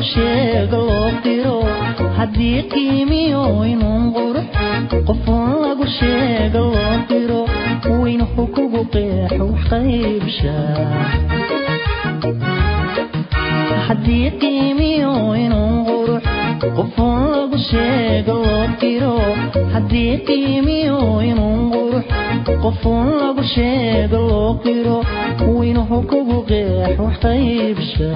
lagu sheego loo diro haddii qiimiyo inuun qurux qofuun lagu sheego loo diro weynuhu kugu qeexo wax qaybsha haddii qiimiyo inuun qurux qofuun lagu sheego loo diro haddii qiimiyo inuun qurux qofuun lagu sheego loo diro weynuhu kugu qeexo wax qaybsha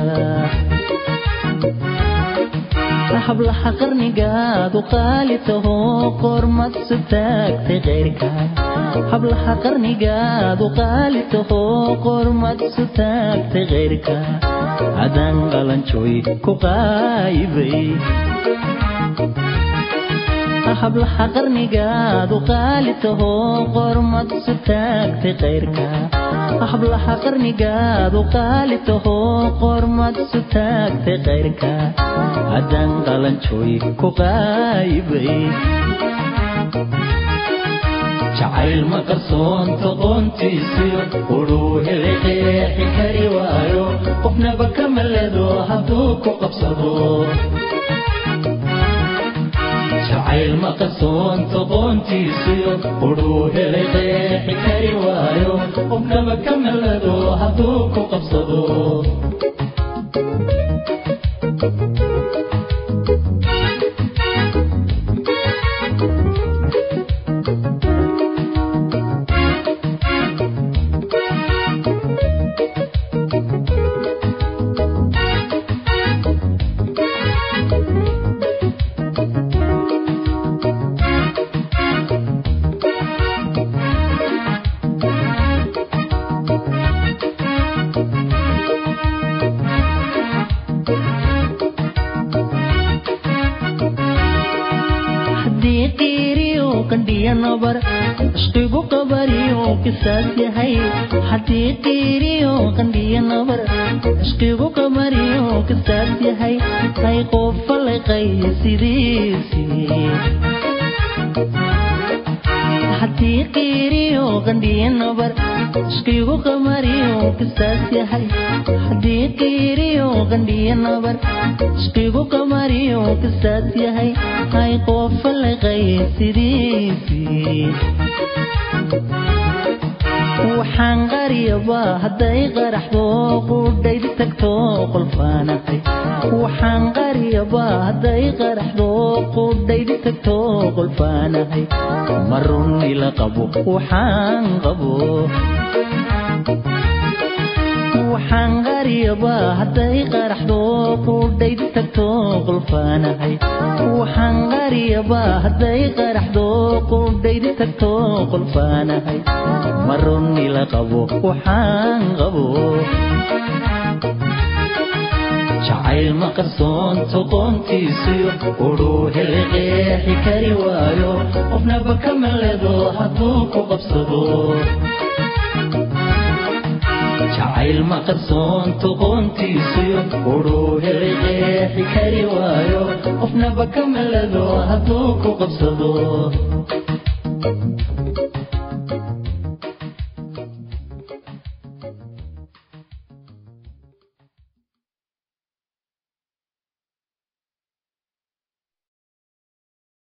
hablaha qarnigaadu qaali taho qormad su taagtay keyrka hablaha qarnigaadu qaali taho qormad su taagtay keyrka adaan qalanjooy ku qaayibay hablaha qarnigaadu qaali taho qormad su taagtay keyrka hablaha qarnigaadu qaali taho qormad su taagtay keyrka haddaan qalanjooy ku qaayibay jacayl ma qarsoonto qoontiisiyo udhuu helay qeexi kari waayo qofnaba ka maledo hadduu ku qabsado jacayl ma qarsoonto qoontiisiyo udhuu helay qeexi kari waayo qofnaba ka maledo hadduu ku qabsado ishqigu qabariyo kisaas yahay haddii qiiriyo qandhiyo nabar ishqigu qabariyo kisaas yahay hay qofalaqay sidiisii haddii qiiriyo qandhiyo nabar ishqigu qabariyo kisaas yahay haddii qiiriyo qandhiyo nabar ishqigu qabariyo kisaas yahay hay qofalaqay sidiisii waxaan qariyaba hadday qaraxdo qudhayd tagto qolfaanahay waxaan qariyaba hadday qaraxdo qudhayd tagto qolfaanahay ma runi la qabo waxaan qabo waxaan qariyaba hadday qaraxdo qudhayd tagto qolfaanahay waxaan qariyaba hadday qaraxdo qudhayd tagto qolfaanahay ma runi la qabo waxaan qabo jacayl ma qarsoonto qoontiisiyo udhuu helay qeexi kari waayo qofnaba ka maledo hadduu ku qabsado jacayl ma qarsoonto qoontiisiyo udhuu helay qeexi kari waayo qofnaba ka maledo hadduu ku qabsado